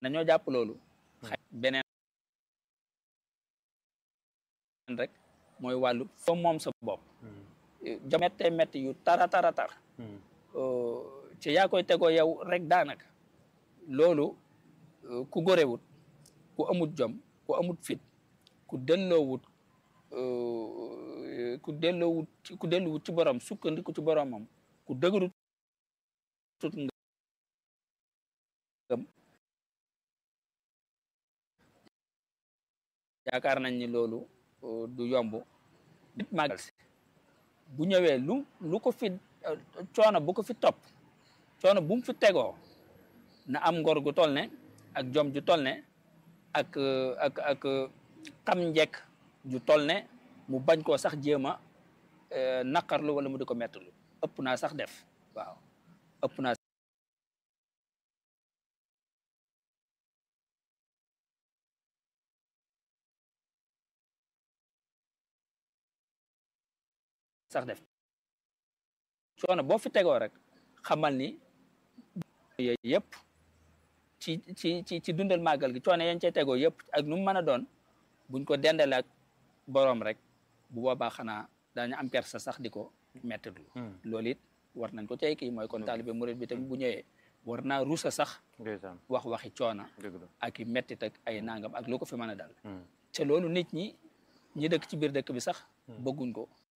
nañoo jàpp loolu xay beneen rek mooy wàllu fa moom sa bopp ja mettee metti yu tara tara tar ci yaa koy tegoo yow rek daanaka loolu ku gorewut ku amut jom ku amut fit ku delloowut ku delloowut ku delluwut ci borom sukkandiku ci boromam ku dëgërut tut ngëm yaakaar nañ ni loolu du yomb nit màggal si bu ñëwee lu lu ko fi coono bu ko fi topp coono bu mu fi tegoo na am ngor gu toll ne ak jom ju toll ne ak ak ak xam njekk ju toll ne mu bañ koo sax jéem a naqarlu wala mu di ko mettalu ëpp naa sax def waaw ëpp naa sax def coono boo fi tegoo rek xamal ni yooyu yëpp ci ci ci ci dundal màggal gi coono yañ cay tegoo yëpp ak nu mu mën a doon buñ ko dendale ak boroom rek bu boobaa xanaa daañu am kersa sax di ko mettitlu loolu it war nañ ko cay kii mooy kon taalibe murid bi tamit bu ñëwee war naa rusa sax wax waxi coona ak i mettit ak ay nangam ak lu ko fi mën a dal te loolu nit ñi ñi dëkk ci biir dëkk bi sax bëgguñ ko